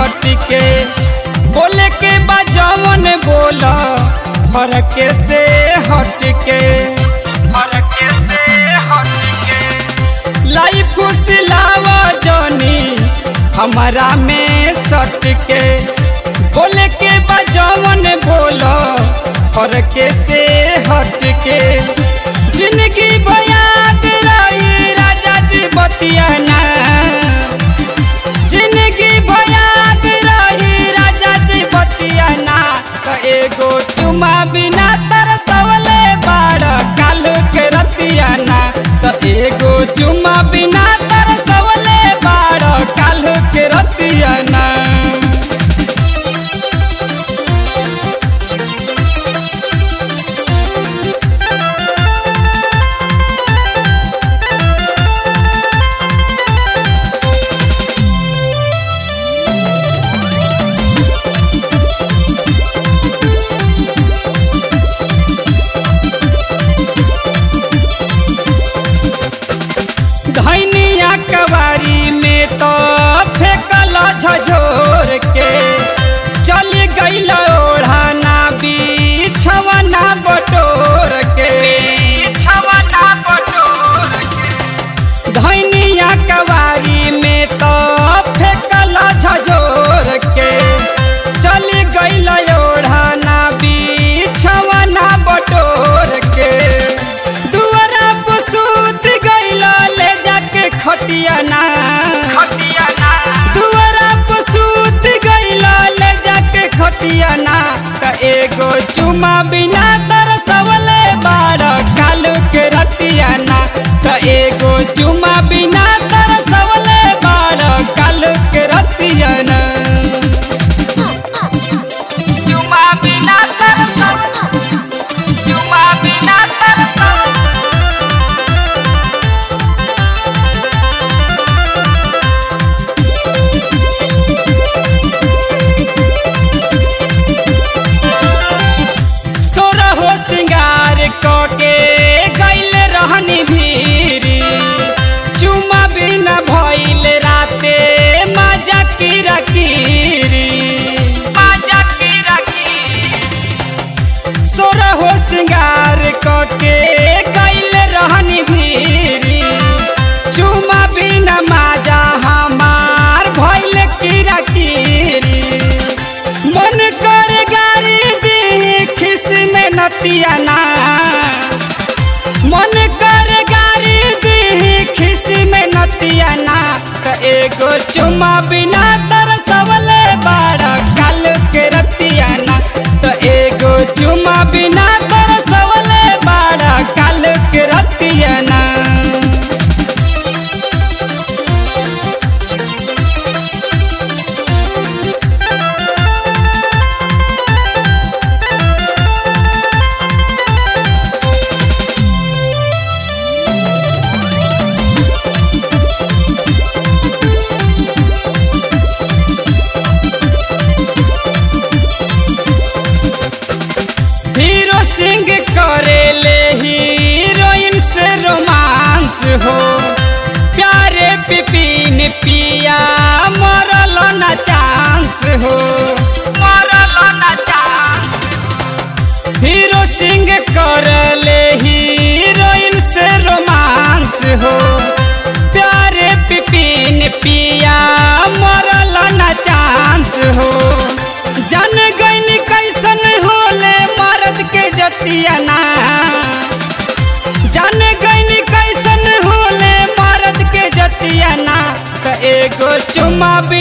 सट के बोले के बजावन बोला फरक से हट के फरक से हट के लाई फुसलावा जानी हमारा में सट के बोले के बजावन बोला फरक से हट के जिंदगी बयाद रही राजा जी बतियाना जिंदगी बयाद रही राजा जी बतियाना तो एगो चुमा बिना तरसवले बाड़ काल के रतियाना तो एगो चुमा बिना तरसवले बाड़ काल के रतियाना धैनिया कवारी में तो फेंकल झझोर के चल गईल ओढ़ाना बिछवना बटोर के बिछवना बटोर के धैनिया कवारी में तो फेंकल झझोर के चल गईल ओढ़ाना बिछवना बटोर के दुआरा पर सूत गईल ले जाके खटियाना खटियाना दुआरा पर सूत गईल ले जाके खटियाना त एगो चुमा बिना तरसवले बाड़ कालू के रतियाना त एगो चुमा बिना तरसवले बाड़ कालू के रतियाना चुमा बिना तरसव चुमा बिना तरसव सोरहो सिंगार के गैल रहनी भीरी चुमा बिना भइल राते मजा किरा किरी मजा किरा किरी सोरहो सिंगार के गैल रहनी भीरी चुमा बिना मजा हमार भइल किरा किरी मन कर गारी दी खिस में नतियाना मन कर गारी दी खिस में नतियाना त एगो चुमा बिना तरसवले बाड़ा काल के रतियाना त एगो चुमा बिना तरसवले बाड़ा काल के रतियाना हीरो सिंह करेले हीरोइन से रोमांस हो प्यारे पिपिन पिया मरल ना चांस हो मरल ना चांस हीरो सिंह करले हीरोइन से रोमांस हो प्यारे पिपिन पिया मरल ना चांस हो जन गईन कैसन होले मर्द के जतियाना जन गईन कैसन होले मर्द के जतियाना त एगो चुमा